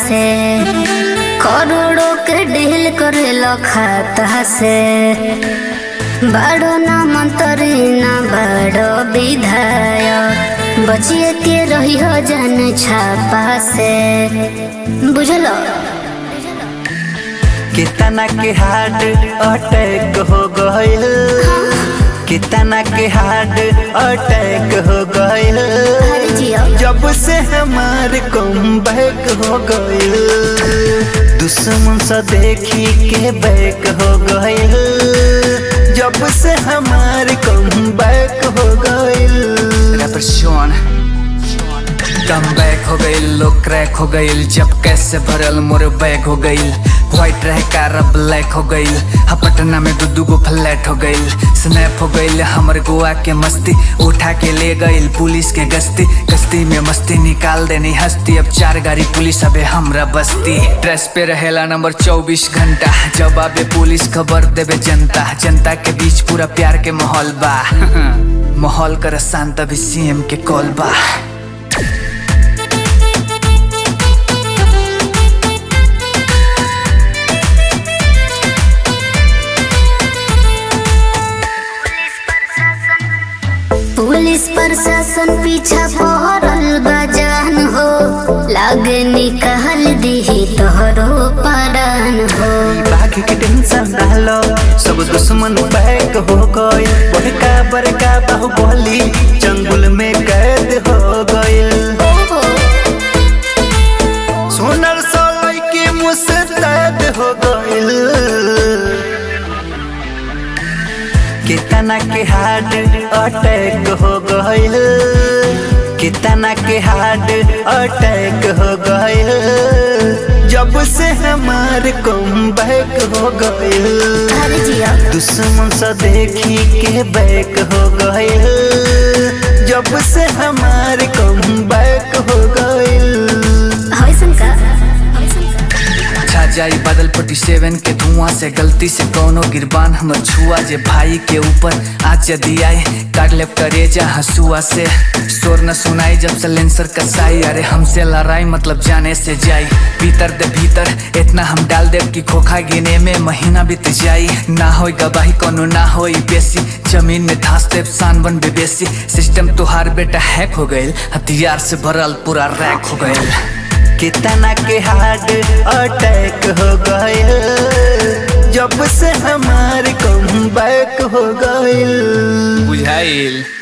से करोड़ों के डील करेलो खाता से बड़ो ना मंत्री ना बड़ो विधायक बचिए के रही हो जन छापा से बुझलो कितना के हार्ट अटैक हो गइल कितना के हार्ट अटैक हो गइल अरे जियो जब से हमार कम बैक हो गइल दुश्मन से देखी के बैक हो गइल जब से हमार कम बैक हो गइल रैपर शोन कम बैक हो गई लोग क्रैक हो गई जब कैसे भरल मोर बैग हो गई व्हाइट रह कार अब ब्लैक हो गई हा पटना में दू दू गो फ्लैट हो गई स्नैप हो गई हमर गोवा के मस्ती उठा के ले गई पुलिस के गश्ती गश्ती में मस्ती निकाल देनी हस्ती अब चार गाड़ी पुलिस अबे हमरा बस्ती ड्रेस पे रहेला नंबर चौबीस घंटा जब आबे पुलिस खबर देवे जनता जनता के बीच पूरा प्यार के माहौल बा माहौल कर शांत अभी सीएम के कॉल बा पुलिस प्रशासन पीछा पहरल बजान हो लागे निकाल दी तोहरो परान हो बाघ के टेंशन डालो सब दुश्मन बैक हो गए बड़का बड़का बाहुबली जंगल में कैद हो गए सोनर सोलई के मुस्तैद हो गइल कितना के हार्ट अटैक हो गइल कितना के हार्ट अटैक हो गइल जब से हमार कम बैक हो गइल अरे जियो दुश्मन से देखी के बैक हो गइल जब से हमार कम बैक हो गइल होइसन का छा जाई बादल पटी सेवन के धुआं से गलती से कौनो गिरबान हमर छुआ जे भाई के ऊपर आज यदि आए काट ले करेजा हंसुआ से शोर न सुनाई जब सलेंसर कसाई अरे हमसे लड़ाई मतलब जाने से जाई भीतर दे भीतर इतना हम डाल दे कि खोखा गिने में महीना बीत जाई ना होई गवाही कोनो ना होई बेसी जमीन में धास दे सान बन बेसी सिस्टम तुहार बेटा हैक हो गइल हथियार से भरल पूरा रैक हो गइल कितना के हार्ट अटैक हो गइल जब से हमार कम बैक हो गइल बुझाइल